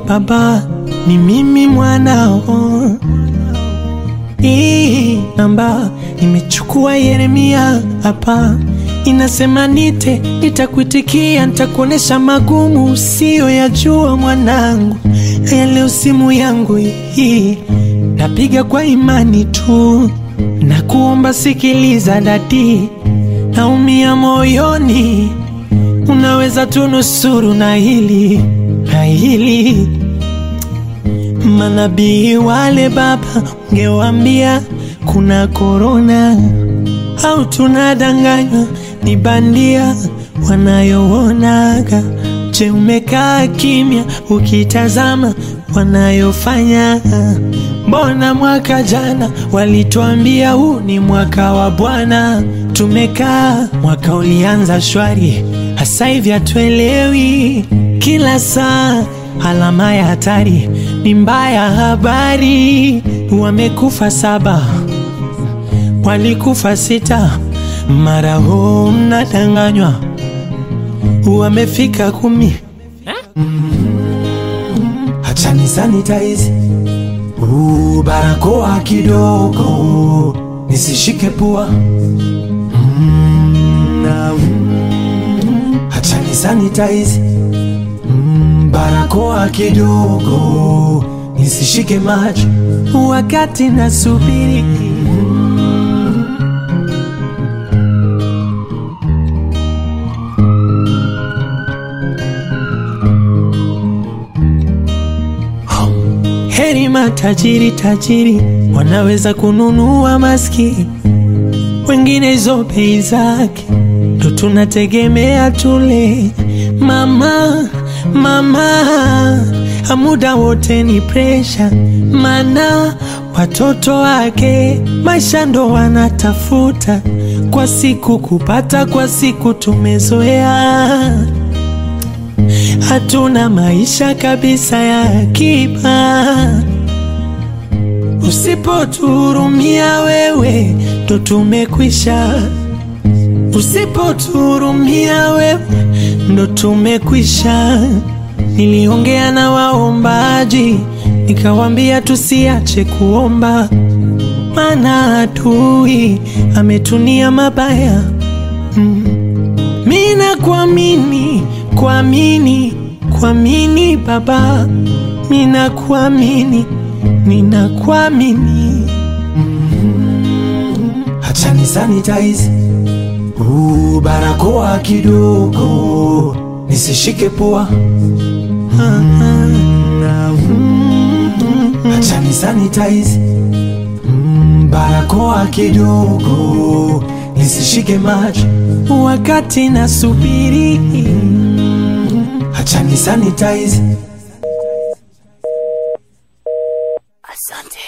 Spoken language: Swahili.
baba, ni mimi mwanao. Hii namba nimechukua Yeremia hapa, inasema nite, nitakuitikia, nitakuonesha magumu usiyoyajua mwanangu. Haya, leo simu yangu hii napiga kwa imani tu, na kuomba sikiliza dadi, naumia moyoni, unaweza tunusuru na hili na hili Manabii wale baba, ungewambia kuna korona au tunadanganywa ni bandia wanayoonaga. Je, umekaa kimya ukitazama wanayofanya? Mbona mwaka jana walituambia huu ni mwaka wa Bwana, tumekaa mwaka ulianza shwari, hasa hivi hatuelewi kila saa alama ya hatari ni mbaya. Habari wamekufa saba, walikufa sita, mara huu mnadanganywa wamefika kumi. Acha ni sanitize uh, barakoa kidogo nisishike pua mm, na, mm, acha ni sanitize mm, barakoa kidogo nisishike macho wakati nasubiri Heri matajiri tajiri wanaweza kununua maski, wengine hizo bei zake ndo tunategemea tule. Mama mama, muda wote ni presha, mana watoto wake maisha ndo wanatafuta kwa siku kupata, kwa siku tumezoea hatuna maisha kabisa ya akiba. Usipotuhurumia wewe, ndo tumekwisha. Usipotuhurumia wewe, ndo tumekwisha. Niliongea na waombaji, nikawambia tusiache kuomba, maana adui ametunia mabaya mm. Mina kuamini kuamini kuamini Baba, mina kuamini nina kuamini Acha ni sanitize uh, barakoa kidogo nisishike pua Acha ni sanitize mm, barakoa kidogo nisishike macho wakati nasubiri. Acha ni sanitize Asante.